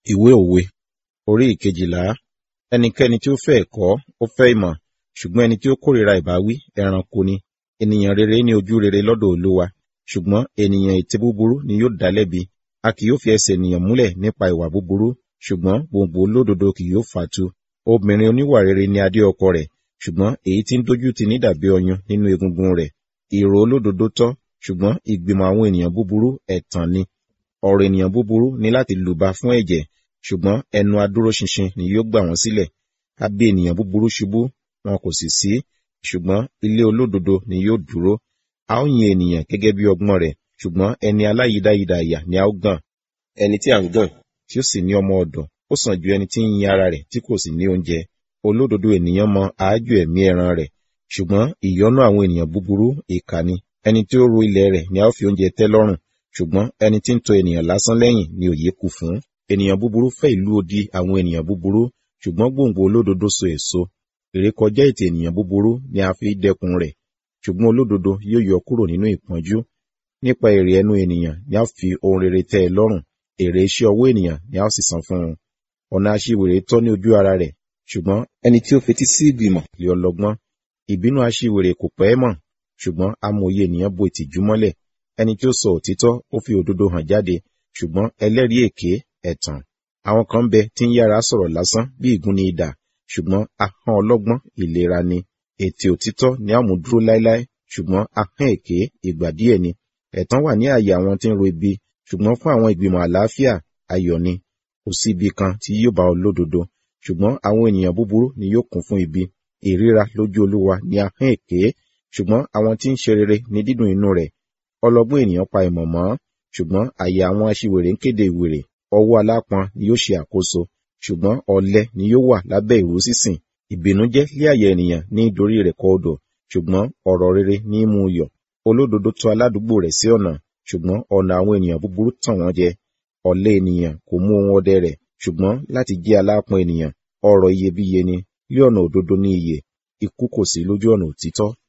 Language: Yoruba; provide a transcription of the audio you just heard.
Ìwé òwe orí ìkejìlá ẹnikẹ́ni tí ó fẹ́ ẹ̀kọ́ ó fẹ́ ìmọ̀ ṣùgbọ́n ẹni tí ó kórìíra ìbáwí ẹranko ni ènìyàn rere ní ojú rere lọ́dọ̀ olúwa ṣùgbọ́n ènìyàn ètè búburú ni yóò dá lẹ́bi a kì yóò fi ẹsẹ̀ ènìyàn múlẹ̀ nípa ìwà búburú ṣùgbọ́n gbòǹgbò olódodo kì yóò fàtu obìnrin oníwà rere ni adé ọkọ rẹ̀ ṣùgbọ́n èyí tí ń dójú tì ní dàbí ọyún nínú egungun rẹ̀ èrò olódodo tọ́ ṣùgbọ́n ìgbìmọ̀ àwọn ènìyàn búburú ẹ̀tàn ni ọ̀rọ̀ ènìyàn búburú ni láti lùbá fún ẹ̀jẹ̀ ṣùgbọ́n ẹnu adúróṣinṣin ni yóò gbà wọ́n sílẹ̀ a bí ènìyàn búburú ṣubú wọn kò sì sí ṣùgbọ́n ilé olódodo ni yóò dúró a ó yin ènìyàn gẹ́gẹ́ bí ọgbọ́n rẹ̀ ṣùgbọ́n ẹni aláyídáyídá àyà ni a ó gàn ẹni tí à ń gàn tí ó sì ní ọmọ ọ̀dọ̀ ó sàn ju ẹni tí ń yin ara rẹ̀ tí kò sì ní oúnjẹ olódodo ènìyàn mọ àájò ẹ̀mí ẹran rẹ̀ ṣùgbọ́n ìyọ́nú àwọn ènìyàn búburú ìkà ni ẹni tí ó ro ilẹ̀ rẹ̀ ni a ó fi oúnjẹ tẹ́ lọ́rùn ṣùgbọ́n ẹni tí ń tọ ènìyàn lásán lẹ́yìn ni òye kù fún ènìyàn búburú fẹ́ ìlú odi àwọn ènìyàn búburú ṣùgbọ́n gbòǹgbò olódodo so èso ìrékọjá ètè ènìyàn búburú ni a fi dẹ́kun rẹ̀ ṣùgbọ́n olódodo yóò yọ kúrò nínú ìpọ́njú nípa èrè ẹnu ènìyàn ni a fi ohun rere tẹ́ ẹ lọ́rùn èrè iṣẹ́ ọwọ́ ènìyàn ni a ó sì san fún un ọ̀nà aṣiwèrè tọ́ ní ojú ara rẹ̀ ṣùgbọ́n ẹni tí ó fetí sí ìgbìmọ̀ lè ọlọ́gbọ́n ìbínú aṣiwèrè kò pẹ́ mọ̀ ṣùgbọ́n amòye ènìyàn bo ìtìjú mọ́lẹ̀ ẹni tí ó sọ òtítọ́ ó fi òdodo hàn jáde ṣùgbọ́n ẹlẹ́rìí èké ẹ̀tàn àwọn kan bẹ tí ń yára sọ̀rọ̀ lásán bí ìgúnni idà ṣùgbọ́n ahọ́n ọlọ́gbọ́n ìlera ni ètè òtítọ́ ni a mú dúró láéláé ṣùgbọ́n ahọ́n èké ìgbà díẹ̀ ni ẹ̀tàn wà ní àyè àwọn tí ń ro ibi ṣùgbọ́n fún àwọn ìgbìmọ̀ àlàáfíà ayọ̀ ni kò sí ibi kan tí yóò bá olódodo ṣùgbọ́n àwọn ènìyàn búburú ni yóò kún fún ibi ìríra lójú olúwa ni ahọ́n èké ṣùgbọ́n àwọn tí ń ṣe rere ní dídùn inú rẹ̀ ọlọ́gbọ́n ènìyàn pa ìmọ̀ mọ́ ṣùgbọ́n àyè àwọn aṣiwèrè ń kéde ìwèrè ọwọ́ alápọn ni yóò ṣe àkóso ṣùgbọ́n ọ̀lẹ ni yóò wà lábẹ́ ìró sísìn ìbìnújẹ́ lé àyà ènìyàn ní ìdorí rẹ̀ kọ odò ṣùgbọ́n ọ̀rọ̀ rere ní í mú un yọ̀ olódodo tọ̀ aládùúgbò rẹ̀ sí ọ̀nà ṣùgbọ́n ọ̀nà àwọn ènìyàn búburú tàn wọ́n jẹ ọ̀lẹ ènìyàn kò mú ohun ọdẹ rẹ̀ ṣùgbọ́n láti jẹ́ alápọn ènìyàn ọrọ̀ iyebíye ni lé ọ̀nà òdodo ní iyè ikú kò sí lójú ọ̀nà òtítọ́